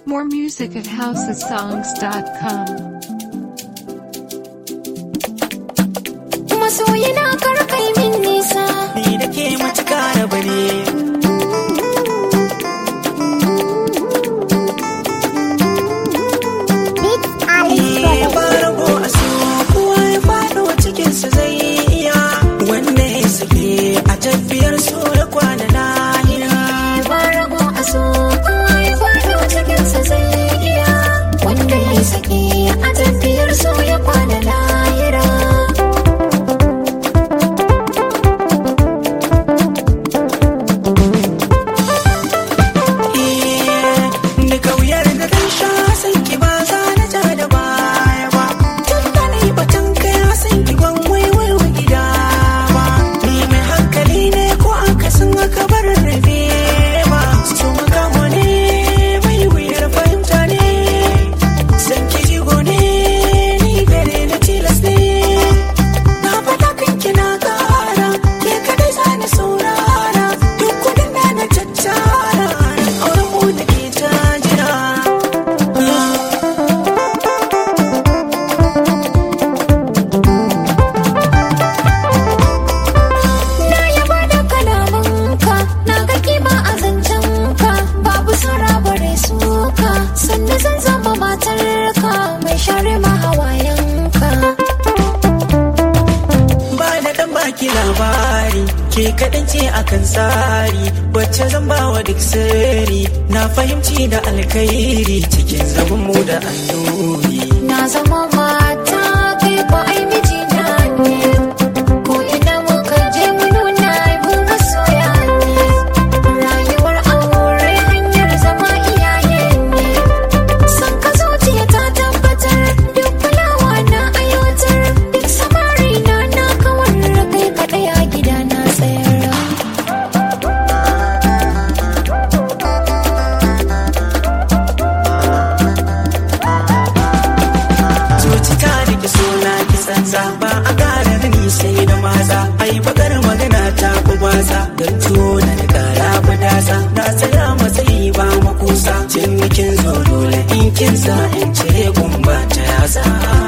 More music at housesongs.com. masoyina karkai min nisa ni da ke matuka da bane Eh, ba rago a so kowa ya faɗo cikinsa zai iya wanda ya sake a tafiyar so da kwana lahira ba rago a so kowa ya faɗo cikinsa zai iya wanda ya sake a tafiyar so ya kwana lahira Eh, da kauyar da dan sha san ki ba za na ja da baya ba tun da na yi batun kai san ki ban waiwai wa gida ba ni mai hankali ne ko an kasan aka bar rabe ba su makamo ne mai wuyar fahimta ne san ki jigo ne ni gare na tilas ne na faɗa kan kina ƙara ke kadai za ni saurara duk kudin da na tattara auren mu da ke ta jira na yaba da kalamanka na ga kima a zancenka babu sara bare suka sannan zan zama matarka mai share ma hawayenka ba da dan baki labari ke kaɗan ce akan tsari wacce zan ba wa duk sirri na fahimci da alkhairi cikin zaman mu da annuri Na zama mata kai ko ai mijina ne Ko ina muka je mu nuna mu masoya ne Rayuwar aure hanyar zama iyaye ne San ka zuciya ta tabbatar duk kulawa na aiwatar Duk samari na na kawar kai kaɗai a gida na tsayar zuci ta rike suna ki tsantsa ba a ƙara ni sai da maza ai bakar magana ta ku gwaza don tuwo na da ƙara budasa na tsaya matsayi ba makusa cinikin zo dole in kin sa in cire gumba ta yasa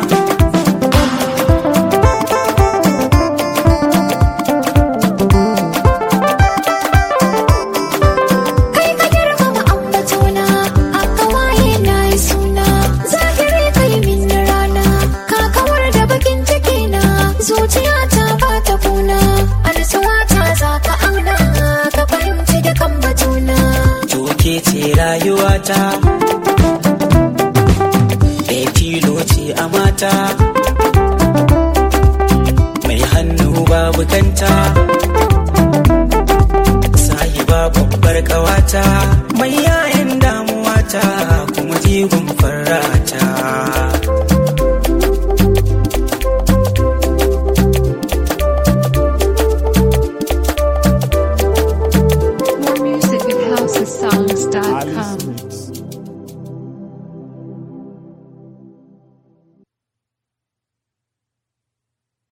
Kai ka girmama ambatona, a kawaye na yi suna, zahiri kai min na rana, ka kawar da bakin ciki na, zuciya ta ba ta kuna, alsuwa ta za ka auna, ka fahimci dukan batuna. Toke ce rayuwata Ɗaya tilo ce a mata Mai hannu babu kanta Sahiba babbar ƙawata Mai yayan damuwa